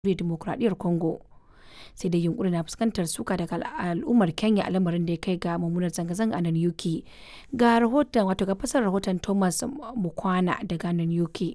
Dimokuraɗiyyar Congo. Sai dai yunƙurin na fuskantar suka daga al'ummar Kenya a lamarin da ya kai ga mummunar zanga-zanga a Nanyuki. Ga rahoton wato ga fassarar rahoton Thomas Mukwana daga Nanyuki.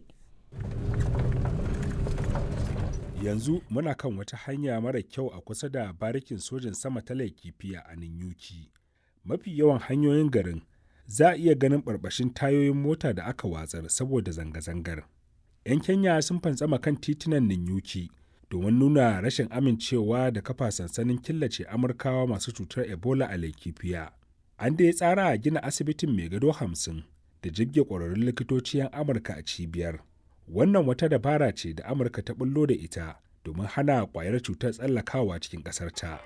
Yanzu muna kan wata hanya mara kyau a kusa da barikin sojin sama ta Laikipia a Nanyuki. Mafi yawan hanyoyin garin za a iya ganin barbashin tayoyin mota da aka watsar saboda zanga-zangar. 'Yan Kenya sun fantsama kan titunan Nanyuki domin nuna rashin amincewa da kafa sansanin killace Amurkawa masu cutar Ebola a Laikipia. An dai tsara a gina asibitin mai gado hamsin da jibge ƙwararrun likitoci 'yan Amurka a cibiyar. Wannan wata dabara ce da Amurka ta bullo da ita domin hana ƙwayar cutar tsallakawa cikin ƙasarta.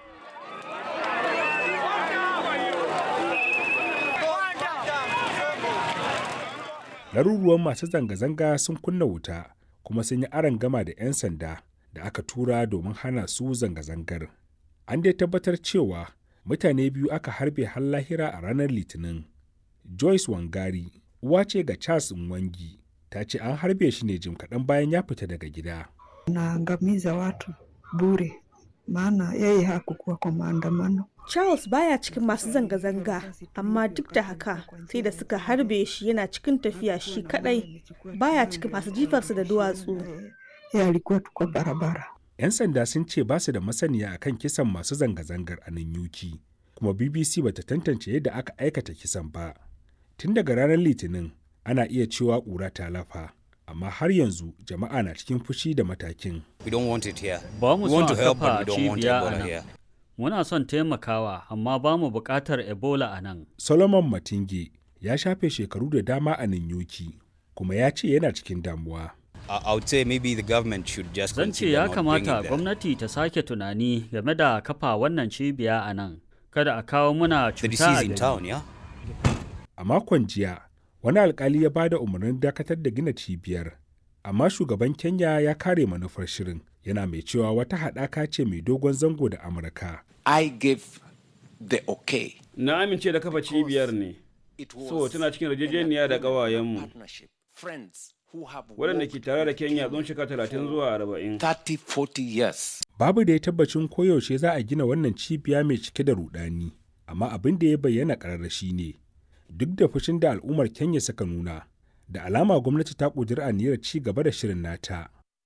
Laruruwan masu zanga-zanga sun kunna wuta kuma sun yi aron gama da 'yan sanda da aka tura domin hana su zanga-zangar. An dai tabbatar cewa mutane biyu aka harbe har lahira a ranar Litinin. Joyce Wangari, uwa ce ga Charles Nwangi, ta ce an harbe shi ne jim kaɗan bayan ya fita daga gida. Naangamiza watu bure, maana yeye hakukuwa kwa maandamano. Charles baya cikin masu zanga-zanga, amma duk da haka sai da suka harbe shi yana cikin tafiya shi kadai baya cikin masu jifarsa da duwatsu. Yeye alikuwa tu kwa barabara. 'Yan sanda sun ce ba su da masaniya akan kisan masu zanga-zangar a Nanyuki, kuma BBC bata tantance yadda aka aikata kisan ba. Tun daga ranar Litinin, ana iya cewa ƙura ta lafa, amma har yanzu jama'a na cikin fushi da matakin. We don't want it here. Ba mu We son want a to help, but kafa we don't want cibiya a Ebola nan. here. Muna son taimakawa, amma ba mu buƙatar Ebola a nan. Solomon Matinge ya shafe shekaru da dama a Nanyuki, kuma ya ce yana cikin damuwa. I, I would say maybe the government should just Zan ce consider ya not bringing kamata the, gwamnati ta sake tunani game da kafa wannan cibiya a nan. Kada a kawo muna the cuta disease a in gari. town, yeah? A makon jiya, wani alkali ya ba da umarnin dakatar da gina cibiyar, amma shugaban Kenya ya kare manufar shirin, yana mai cewa wata haɗaka ce mai dogon zango da Amurka. I gave the okay. Na amince da kafa cibiyar ne, It was so tana cikin yarjejeniya da ƙawayenmu partnership. Friends who have waɗanda worked ke tare da Kenya tsawon shekara talatin zuwa arba'in. 30, 40 years. Babu da ya tabbacin koyaushe za a gina wannan cibiya mai cike da rudani, amma abin da ya bayyana ƙararra shi ne, duk da fushin da al'ummar Kenya suka nuna, da alama gwamnati ta ƙudiri aniyar ci gaba da shirin nata.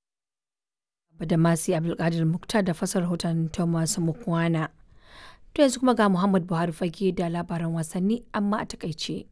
Badamasi Abdulkadir Muktar da fasar rahoton Thomas Mukwana. To yanzu kuma ga Muhammad Buhari fage da labaran wasanni amma a takaice.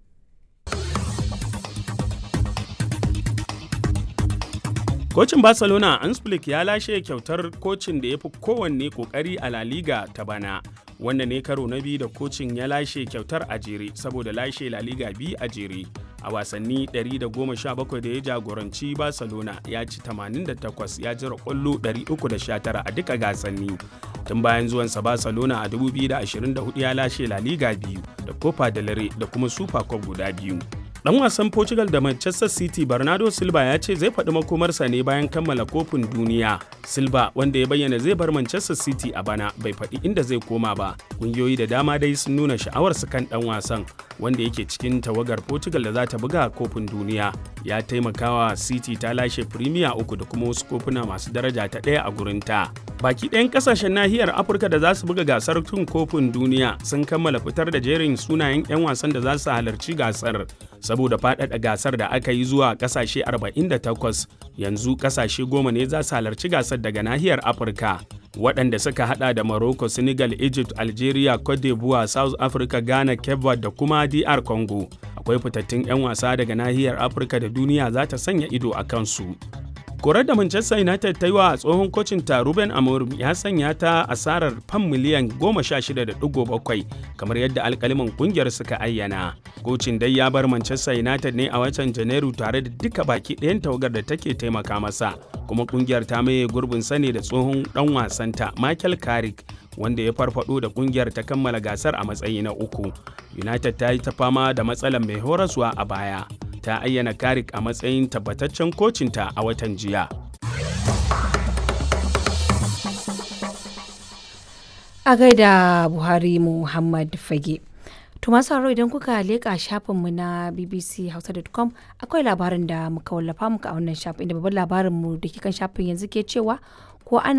Kocin Barcelona Ansflick ya lashe kyautar kocin da ya fi kowanne kokari a La Liga ta bana. Wanda ne karo na biyu da kocin ya lashe kyautar a jere saboda lashe La Liga biyu a jere. A wasanni 117 da ya jagoranci Barcelona ya ci 88 ya jira kwallo 319 a duka gasanni. Tun bayan zuwansa Barcelona a 2024 ya lashe La Liga biyu da Copa del Rey da kuma Super Cup guda biyu. Dan wasan Portugal da Manchester City Bernardo Silva ya ce zai faɗi makomarsa ne bayan kammala kofin duniya. Silva wanda ya bayyana zai bar Manchester City a bana bai faɗi inda zai koma ba. Ƙungiyoyi da dama dai sun nuna sha'awarsu kan ɗan wasan wanda yake cikin tawagar Portugal da za ta buga kofin duniya. Ya taimakawa City ta lashe Premier uku da kuma wasu kofuna masu daraja ta ɗaya a gurinta. Baki ɗayan ƙasashen nahiyar Afirka da za su buga gasar tun kofin duniya sun kammala fitar da jerin sunayen 'yan wasan da za su halarci gasar. saboda faɗaɗa gasar da aka yi zuwa ƙasashe 48 yanzu ƙasashe goma ne za su halarci gasar daga nahiyar afirka waɗanda suka hada da morocco senegal egypt algeria cote d'ivoire south africa ghana cape verde da kuma dr congo akwai fitattun 'yan wasa daga nahiyar afirka da duniya za ta sanya ido a kansu korar da manchester united ta yi wa tsohon kocin ta ruben amorim ya sanya ta asarar fam miliyan 16.7 kamar yadda alkaliman kungiyar suka ayyana kocin dai ya bar manchester united ne a watan janairu tare da duka baki ɗayan tawagar da take taimaka masa kuma kungiyar ta maye gurbin sane da tsohon dan wasanta michael carrick wanda ya farfado da kungiyar ta kammala gasar a matsayi na uku united ta yi ta fama da matsalar mai horaswa a baya ta ayyana Karik a matsayin tabbataccen kocinta a watan jiya. A gaida Buhari Muhammad Fage. To masu haro idan kuka leƙa shafinmu na bbchausa.com akwai labarin da muka wallafa muka a wannan shafin inda babban labarinmu da ke kan shafin yanzu ke cewa ko ana